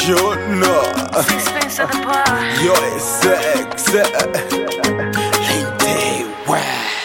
Shona Sixpence at the bar. Yo sexe Lindiwe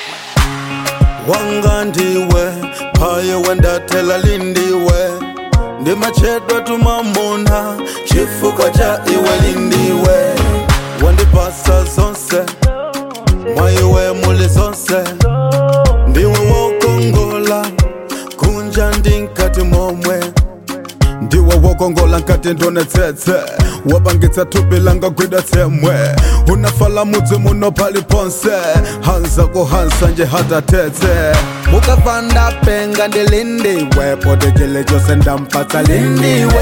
Wanga ndiwe Paye wendatela lindiwe ndimachedwa tumamuna chifuko cha iwe lindiwe wandipasa zonse mwaiwe muli zonse ndiwe wokongola kunja ndinkati momwe ndiwe wokongola nkati ndonetsetse wapangitsa thupi langa gwida tsemwe unafala mudzi muno pali ponse hanza kuhansa nje hatatetse mukavanda penga ndilindiwe podekele chose ndampatsa lindiwe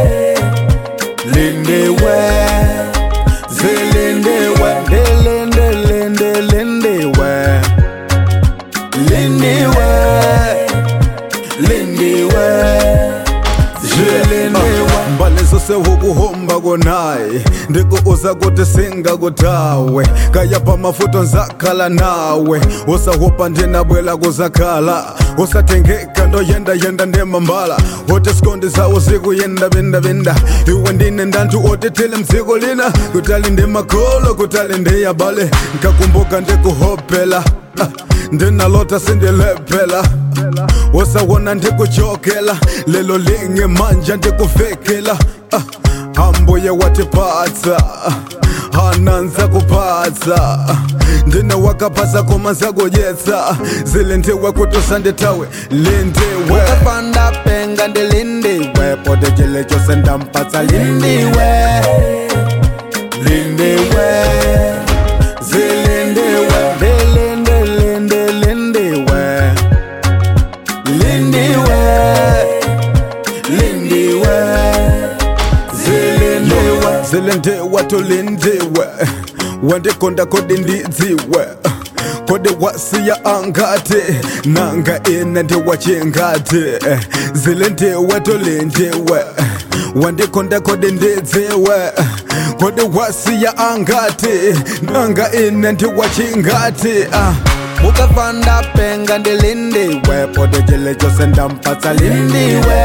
lindiwe zilindiwe ndilindilindilindiwe lindiwe lindiwe zvilindiwa mbali zose hukuhomba konayi ndikuuza kuti singakutawe kayapa mafuto nzakhala nawe usahupa ndinabwela kuzakhala usatengeka ndoyendayenda ndemambala uti sikondi zawo zikuyendabindabinda iwe ndine ndantu otithile mdziko lina kutali ndimakholo kutali ndiyabale nkakumbuka ndikuhopela ah, ndinalota sindilephela usawona ndikuchokela lelo linye manja ndikuvekela ah, ambuye watiphatsa hananza kuphatsa ndine wakaphasa koma nzakudyetsa zilindiwe kuti usandithawe lindiwe ukapanda penga ndilindiwe podekele chose ndampatsa lindiwe lindiwe zilindiwe ndilindilindilindiwe lindiwe lindiwe zilindiwe zilindiwe tulindiwe wandikonda kodi ndidziwe kodi wasiya angati nanga ine ndiwachingati zilindiwe tulindiwe wandikonda kodi ndidziwe kodi wasiya angati nanga ine ndiwachingati ah. mukavanda penga ndilindiwe podekele chose ndampatsa lindiwe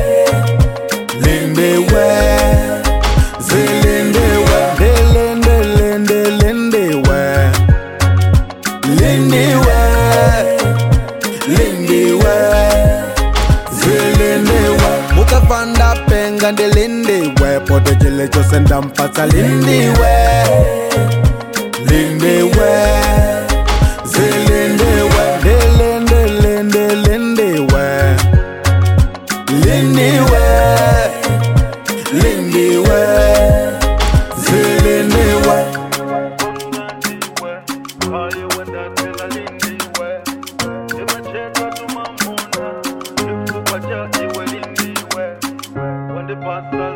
lindiwe zilindiwe ndilindilindilindiwe lindiwe lindiwe zilindiwe mukavanda penga ndilindiwe podekele chose ndampatsa lindiwe lindiwe zilindiwe ndilindilindilindiwe lindiwe lindiwe zilindiwe Pasta